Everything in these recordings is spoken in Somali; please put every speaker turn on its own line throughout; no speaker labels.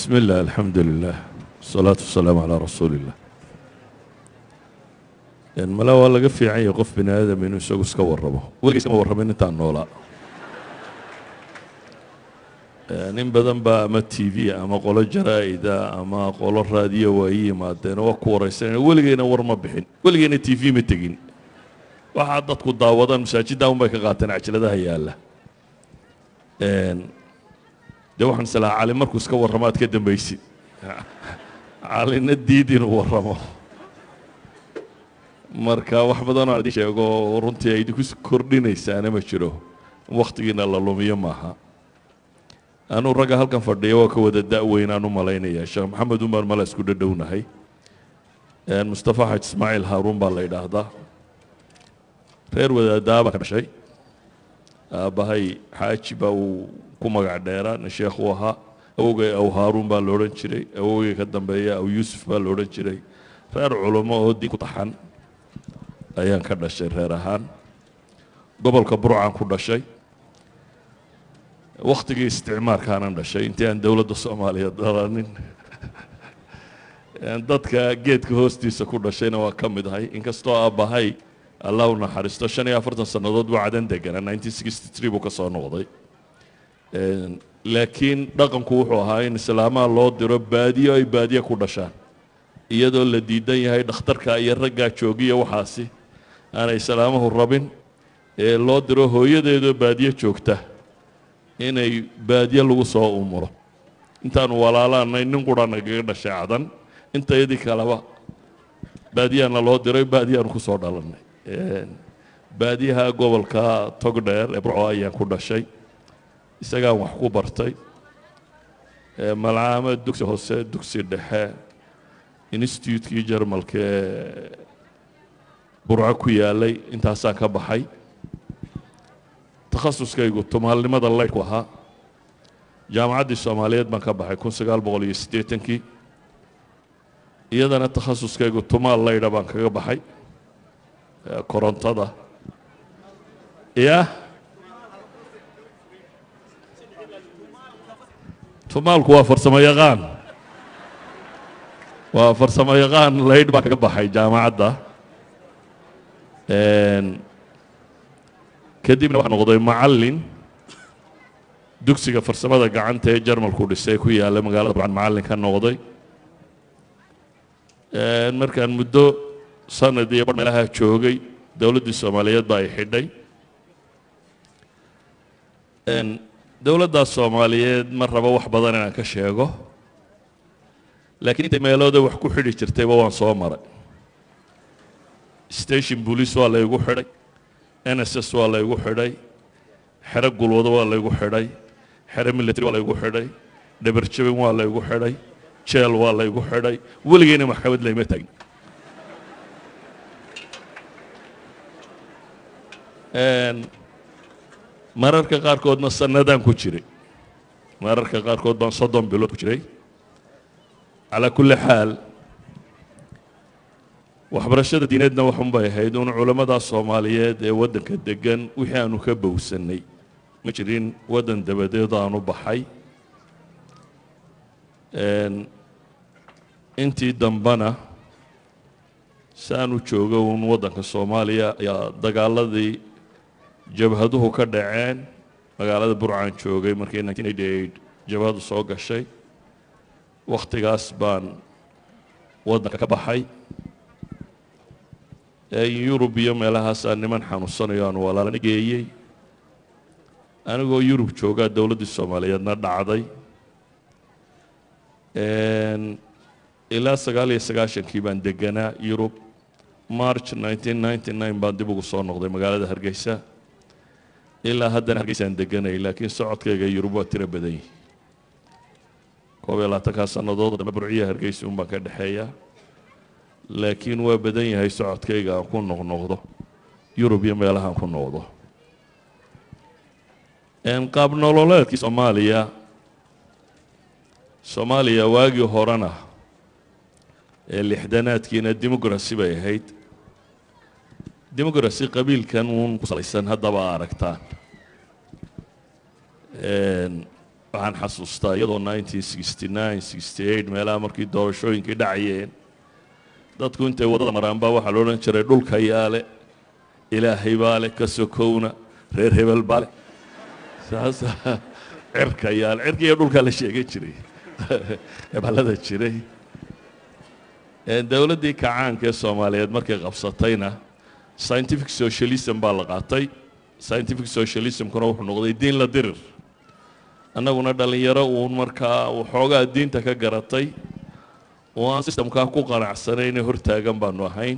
بسم الله الحمد لله والصلاة والسلام على رسول الله mala waa laga fiican yahay qof bini aadam inuu isagu iska warramo weligiis kama warramin intaan noolaa nin badan baa ama t v ama qolo jaraa'ida ama qolo raadiyo waa ii yimaadeen oo waa ku waraysanayna weligeyna war ma bixin weligeyna t v ma tegin waxaa dadku daawadaan masaajidda un bay ka qaateen cajaladaha yaalla dee waxaan islahaa cali markuu iska warramo aad ka dambaysid calina diid inuu warramo marka wax badanoo idin sheego runtii ay idinku kordhinaysaana ma jiro wakhtigiina la lumiyo maaha anuu ragga halkan fadhiya waa ka wada da-weynaan u malaynaya sheekh maxamed umar mala isku dhadhownahay mustafa xaj ismaaciil haaruun baa la yidhaahdaa reer wadaadaabaa ka dhashay aabbahay xaaji baa uu ku magac dheeraa nin sheekhu ahaa awogay aw haaruun baa la odhan jiray awogay ka dambeeya aw yuusuf baa la odhan jiray reer culummo oo diin ku taxan ayaan ka dhashay reer ahaan gobolka burcaan ku dhashay wakhtigii isticmaarkaanan dhashay intii aan dowladda soomaaliyeed dhalanin dadka geedka hoostiisa ku dhashayna waa ka mid ahay inkastoo aabbahay allah u naxariisto shan iyo afartan sannadood buu cadan deganaa nineteen sixty three buu ka soo noqday laakiin dhaqanku wuxuu ahaa in islaamaha loo diro baadiyo ay baadiye ku dhashaan iyadoo la diidan yahay dhakhtarka iyo raggaa joogiya waxaasi aanay islaamuhu rabin ee loo diro hooyadeedoo baadiye joogta inay baadiye lagu soo umuro intaanu walaalaanay nin qura nagaga dhashay cadan intayadii kaleba baadiyaana loo diray baadiyaanu ku soo dhalannay baadiyaha gobolka togdheer ee burco ayaan ku dhashay isagaan wax ku bartay malcaamad dugsi hoose dugsi dhexe institutekii jarmalka ee burco ku yaalay intaasaan ka baxay takhasuskaygu tumaalnimada laydhku ahaa jaamacaddii soomaaliyeed baan ka baxay kun sagaal boqol iyo siddeetankii iyadana takhasuskaygu tumaal laydha baan kaga baxay korontada ya tumaalku waa farsamo yaqaan waa farsamo yaqaan laydh baan kaga baxay jaamacadda kadibna waxaa noqday macallin dugsiga farsamada gacanta ee jarmalku dhisay ku yaalla magaalada burcan macallin ka noqday markaan muddo sanad iyo bar meelaha joogay dowladdii soomaaliyeed baa ay xidhay dowladdaas soomaaliyeed ma rabo wax badan inaan ka sheego laakiin intay meelooda wax ku xidhi jirtayba waan soo maray station boolice waa laygu xidhay n s s waa laygu xidhay xero gulwado waa laygu xidhay xero military waa laygu xidhay dhabarjabin waa laygu xidhay jeel waa laygu xidhay weligeyna maxkamad layma taagin mararka qaarkoodna sanadaan ku jiray mararka qaarkood baan soddon bilood ku jiray calaa kulli xaal waxbarashada diineedna waxunbay ahayd un culammada soomaaliyeed ee waddanka degan wixii aanu ka bowsannay ma jirin waddan dabadeed aanu baxay intii dambena si aanu joogo un waddanka soomaaliya ayaa dagaaladii jabhaduhu ka dhaceen magaalada burcaan joogay markii nineteen eighty eight jabhadu soo gashay wakhtigaas baan waddanka ka baxay yurub iyo meelahaasaa niman xanuunsanayo aan walaalana geeyey anigoo yurub joogaa dowladdii soomaaliyeedna dhacday ilaa sagaal iyo sagaashankii baan deganaa yurub march nineteen ninety nine baan dib ugu soo noqday magaalada hargeysa ilaa haddana hargeysaan deganay laakiin socodkayga yurub waa tiro badan yihi koob iyo labaatankaa sannadood dambe burciya hargeysa un baan ka dhexeeya laakiin waa badan yahay socodkayga aan ku noqnoqdo yurub iyo meelahaan ku noqdo qaab nololeedkii soomaaliya soomaaliya waagii horena ee lixdanaadkiina democracy bay ahayd democracy qabiilkan uun ku salaysan haddaba aragtaan waxaan xasuustaa iyadoo nineteen sixty nine sixty eight meelaha markii doorashooyinkii dhacayeen dadku intay waddada maraan baa waxaa la odhan jiray dhulka yaale ilaahay baa leh ka sokowna reer hebel baa leh saasa cirka yaale cirka iyo dhulkaa la sheegan jiray heballada jiray dowladdii kacaanka ee soomaaliyeed markay qabsatayna scientific socialism baa la qaatay scientific socialismkuna wuxuu noqday diin la dirir annaguna dhallinyaro uun markaa waxoogaa diinta ka garatay oo aan sistamkaa ku qanacsanayne hortaagan baanu ahayn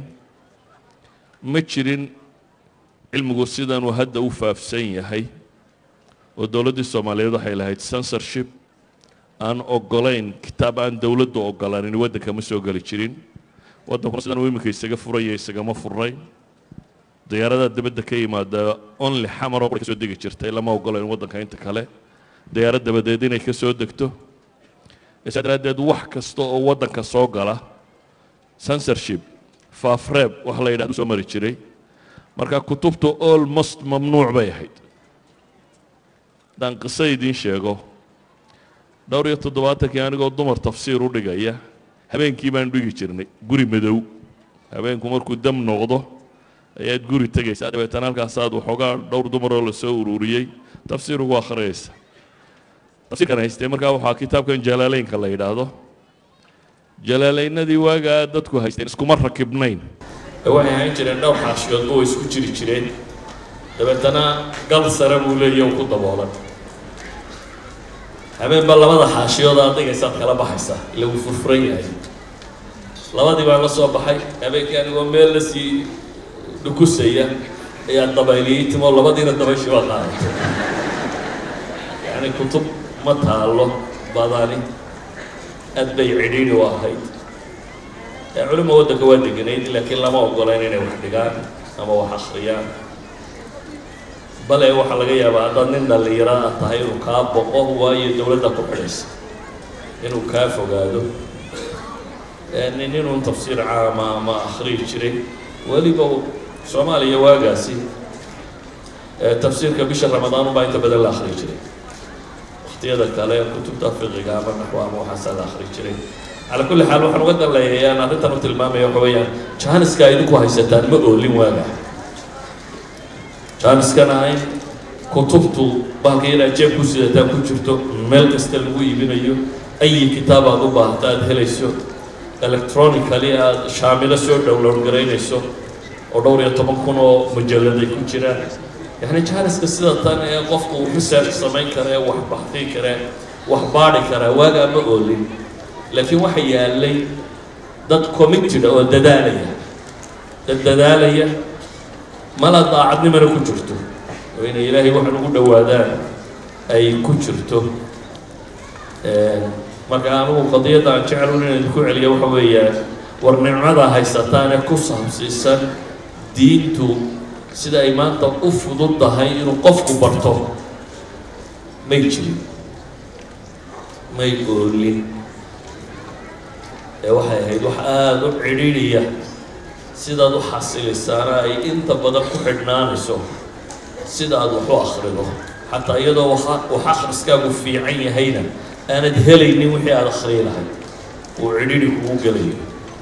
ma jirin cilmigu sidanuu hadda u faafsan yahay oo dowladdii soomaaliyeed waxay lahayd censorship aan ogolayn kitaab aan dowladdu ogolaanin waddanka ma soo geli jirin waddankuna sidan uu iminka isaga furaya isagama furnayn diyaaradaha dibadda ka yimaada only xamaroo ka soo degi jirtay lama ogolayn waddanka inta kale diyaarad dabadeed inay ka soo degto isaa daraaddeed wax kasta oo waddanka soo gala censorship faafreeb wax la yidhahdo soo mari jiray marka kutubtu almost mamnuuc bay ahayd haddaan qiso idiin sheego dhowr iyo toddobaatankii anigoo dumar tafsiir u dhigaya habeenkii baan dhigi jirnay guri madow habeenku markuu dam noqdo ayaad guri tegaysaa dabeetana halkaasaad waxoogaa dhowr dumaroo lasoo ururiyey tafsiir ugu akhriyaysa tafsiirkan haystee markaa waxaa kitaabkan jalaaleynka la yidhaahdo jalaaleynadii waagaa dadku haysteen iskuma rakibnayn waxay ahayn jireen dhowr xaashiyoodba way isku jiri jireen dabeetana gal sare buu leeya ku daboolan habeenba labada xaashiyood aad dhigaysaad kala baxaysaa ila wuu furfuran yahay labadii baan la soo baxay habeenkii anigoo meel la sii dhukusaya ayaa dabayliyey timo labadiina dabayshii baa qaadatay yacni kutub ma taallo badani aad bay cidhiidhi u ahayd culimo waddanka waa deganayd laakiin lama ogolayn inay wax dhigaan ama wax akhriyaan bale waxaa laga yaabaa haddaad nin dhallinyaro ah tahay inuu kaa boqo waayo dowladda ku xidhaysa inuu kaa fogaado nin inuu tafsiir caama ama akhriyi jiray weliba soomaaliya waagaasi tafsiirka bisha ramadaan unbaa inta badan la akhriyi jiray waktiyada kale kutubta fiqiga ama naxwa ama waxaasaa la akhriyi jiray calaa kulli xaal waxaan uga danleeyahay aan arrintan u tilmaamaya waxa weeyaan jahaniska idinku haysataan ma oolin waaga jaaniskana in kutubtu bahalka inaad jeeb ku sidataan ku jirto meel kasta lagu iibinayo ayi kitaab aad u baahata aada helayso electronically aada shaamilo soo download garaynayso oo dhowr iyo toban kun oo mujalladay ku jiraan yacni jaaniska sida tan ee qofku research samayn kara ee wax baxdii kara wax baadhi kara waagaa ma oolin laakiin waxa yaalay dad committed oo dadaalaya dad dadaalaya mala daacadnimana ku jirto oo inay ilaahay waxan ugu dhowaadaan ay ku jirto marka anugu qadiyadda aan jecelun inaan idinku celiya waxa weeyaan war nicmada haysataan ee ku saabsiisan diintu sida ay maanta u fudud tahay inuu qofku barto may jirin may oolin ee waxay ahayd wax aada u cidhiidhiya sidaad u xasilisaana ay inta badan ku xidhnaanayso sida aad wax u akhrido xataa iyadoo wax akhriskaagu fiican yahayna aanad helaynin wixii aada akhriyi lahayd uu cidhidhi kugu gelayo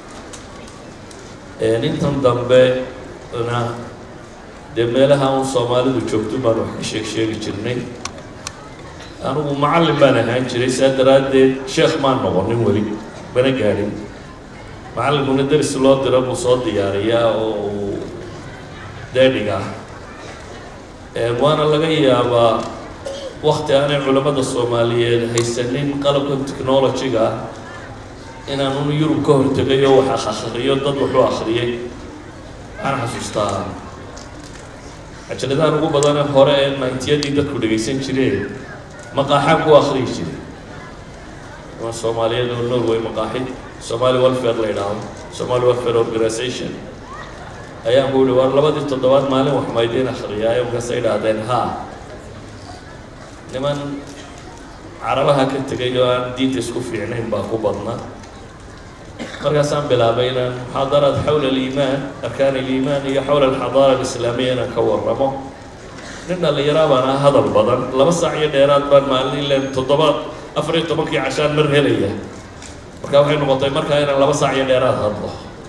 intan dambe na dee meelaha un soomaalidu joogto baan wax ka sheeg sheegi jirnay anigu macallin baan ahaan jiray saa daraaddeed sheekh maan noqonin weli mana gaadhin macallinkuna deris loo diro buu soo diyaariyaa oo uu deedhiga ah waana laga yaabaa wakti aanay culammada soomaaliyeed haysanin qalabkan technology-ga ah inaan un yurub ka hortegay oo wax akhriyo dad wuxuu akhriyay waxaan xasuustaa cajaladahan ugu badane hore ee nayntiyadii dadku dhegaysan jireen maqaaxaan ku akhriyi jiray ama soomaaliyeed oo norway maqaaxi somali welfare la yidhaahdo somali welfare organization ayaan ku yihi war labadii toddobaad maalin wax maydiin akhriyaayo markaasay idhaahdeen haa niman carabaha ka tegay oo aan diinta isku fiicnayn baa ku badna markaasaan bilaabay inaan muxaadaraad xawla aliimaan arkaan aliimaan iyo xawla alxadaara alislaamiya inaan ka warramo
nin dhallinyaraa baan ah hadal badan laba saac iyo dheeraad baan maalin ilen toddobaad afar iyo tobankii cashaan mar helaya marka waxay noqotay markaa inaan laba saac iyo dheeraad hadlo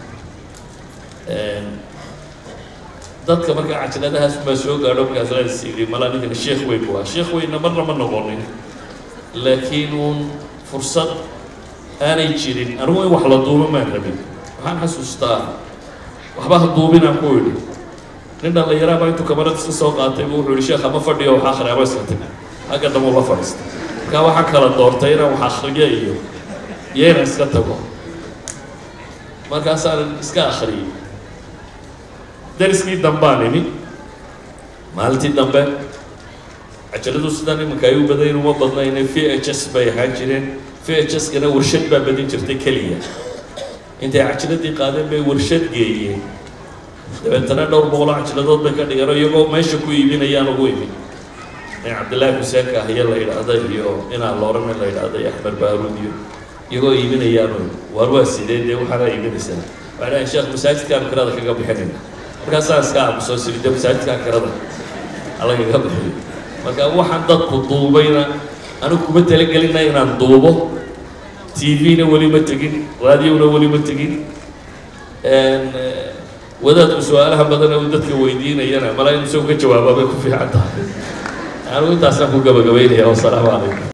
dadka markaa cajaladahaas baa soo gaadho markaas laas yidhi malaa ninkana sheekh weyn waa sheekh weynna marna ma noqonin laakiin uun fursad aanay jirin anigu in wax la duubo maan rabin waxaan xasuustaa waxba ha duubinaan ku idhi nin dhallinyaraa baa intuu kamarad iska soo qaatay buu wuxuu yihi sheekha ma fadhiyo wax akhriya ma iska timi hagga dambe la fadhiista markaa waxaan kala doortay inaan wax akhriyo iyo iyo inaan iska tago markaasaan iska akhriyey dariskii dambaan imi maalintii dambe cajaladu sidan iminka ay u badayn uma badnayne v h s bay ahaan jireen v h s-kana warshad baa badin jirtay keliya intay cajaladii qaadeen bay warshad geeyeen dabeetana dhowr boqoloo cajiladood bay ka dhigeen oo iyagoo meesha ku iibinayaan ugu imi in cabdillaahi xuseen kaahiye la yidhaahda iyo inaan loorane la yidhaahda iyo axmed baaruud iyo iyagoo iibinayaanu waar waa sidee dee waxaana iibinaysaa waxay dhahayn sheekh masaajidkaan kirada kaga bixinayna markaasaan iska aamusoo siri de masaajidkaan kirada halagaga bixiyo marka waxaan dadku duubayna anigu kuma talagelina inaan duubo t v-na weli ma tegin raadiona weli ma tegin wadaadku su-aalaha badana uu dadka weydiinayana mala in isagu ka jawaaba bay ku fiican tahay anigu intaasaan ku gabagabaynaya wasalaamu calaykum